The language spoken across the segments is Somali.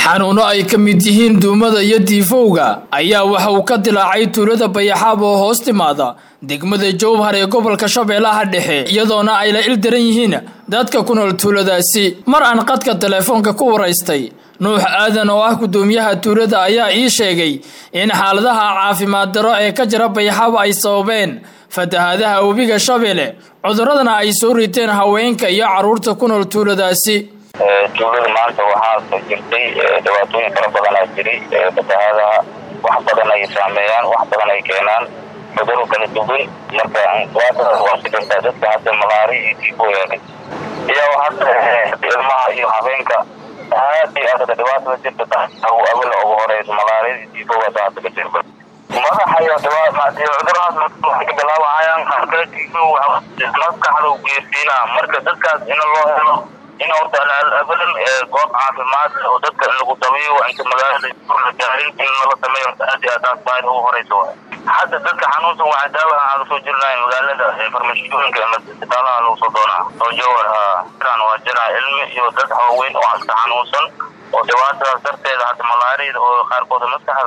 xanuuno ay ka mid yihiin duumada iyo diifowga ayaa waxa uu ka dilaacay tuulada bayaxaab oo hoos timaada degmada jowhar ee gobolka shabeellaha dhexe iyadoona ay la ildaran yihiin dadka ku nool tuuladaasi mar aan qadka teleefoonka ku waraystay nuux aadan oo ah guddoomiyaha tuulada ayaa ii sheegay in xaaladaha caafimaad daro ee ka jira bayaxaab ay sababeen fatahaadaha webiga shabeelle cuduradana ay soo riteen haweenka iyo carruurta ku nool tuuladaasi tuulada maanta waxaa jirtay dhibaatooyin fara badanaa jiray fatahaadaha wax badan ay saameeyaan wax badan ay keenaan cuduro kala duwan marka dhibaatadaas waa si kartaa dadka hadda malaari iyo tiifo yeelay iyo hadda ilmaha iyo habeenka aad iyo aad dhibaatada jirta taau awala ugu horeyso malaariyada iyo tiifowgaas hadda ka jirta madaxa iyo cudurahaas waxay ka bilaabahayaan qaarkale tiifow maskaxda u geersiinaa marka dadkaas in loo helo in horta abadan goob caafimaad oo dadka in lagu dabiyo inta magaalada la gaarin in lala sameeyo aad iyo aad baahida ugu horeyso hadda dadka xanuunsan waxaa daawa aan lasoo jirnay magaalada farmashiyooyinka ama isbitaalaha lagu soo doonaa oo jawar jiraan waa jiraan ilmi iyo dad waaweyn oo iska xanuunsan oo dhibaatadaas darteeda hadda malaariyada oo qaarkooda maskaxda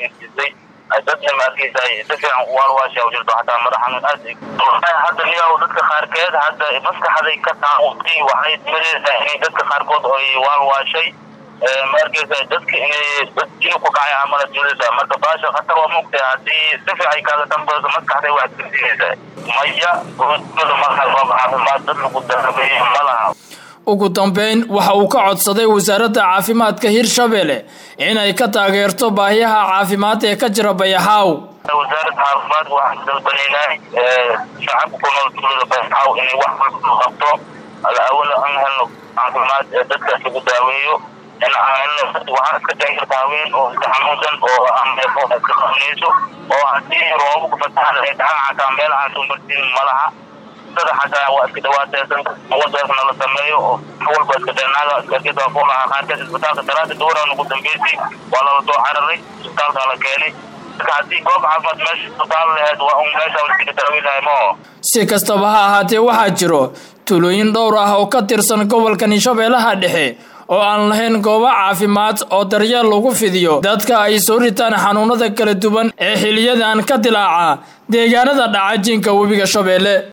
ay dadna maarkeysa si fiican waalwaasha u jirto hataa madax xanuun aad hadda niyaw dadka qaarkeed hadda maskaxday ka taaqutay waxay timadeysaa inay dadka qaarkood ay waalwaashay maarkeysa dadka inay inuu ku kacay amala jiraysa marka baasha khatar waa mugtay haddii si fiican kaaga dambayso maskaxday wax jirsiinaysaa maya gobolada markaa goob caafimaad dad lagu darabeeyo ma laha ugu dambeyn waxa uu ka codsaday wasaaradda caafimaadka hirshabelle inay ka taageerto baahiyaha caafimaad ee ka jira bayaxaaw wasaaradda caafimaadka waxaan dalbanaynaay shacabka ku nool tuulada bayaxaaw inay wax walba qabto awala aan helno caafimaad ee dadkaas lagu daaweeyo in aan helno waxaa iska dhici karta haween oo iska xanuunsan oo ameefo iska qabanayso oo haddii roobabku fatahan ay dhacan xataa meel aan soo martiin malaha dada xataa waa iska dhawaateysan wadaasna la sameeyo oo walba iska deenaaga iskakida ku lahaa qaarkeed isbitaalka daraada dowran ugu dambeysay waa lala soo cararay isbitaalka la keenay marka haddii goob caafimaad meesha isbitaal laheed waa un meesha laskaga daaweyn lahay mao si kastaba ha ahaatee waxaa jiro tuulooyin dhowr ah oo ka tirsan gobolkani shabeellaha dhexe oo aan lahayn goobo caafimaad oo daryeel lagu fidiyo dadka ay soo ritaan xanuunada kala duwan ee xiliyadan ka dilaaca deegaanada dhaca jinka webiga shabeelle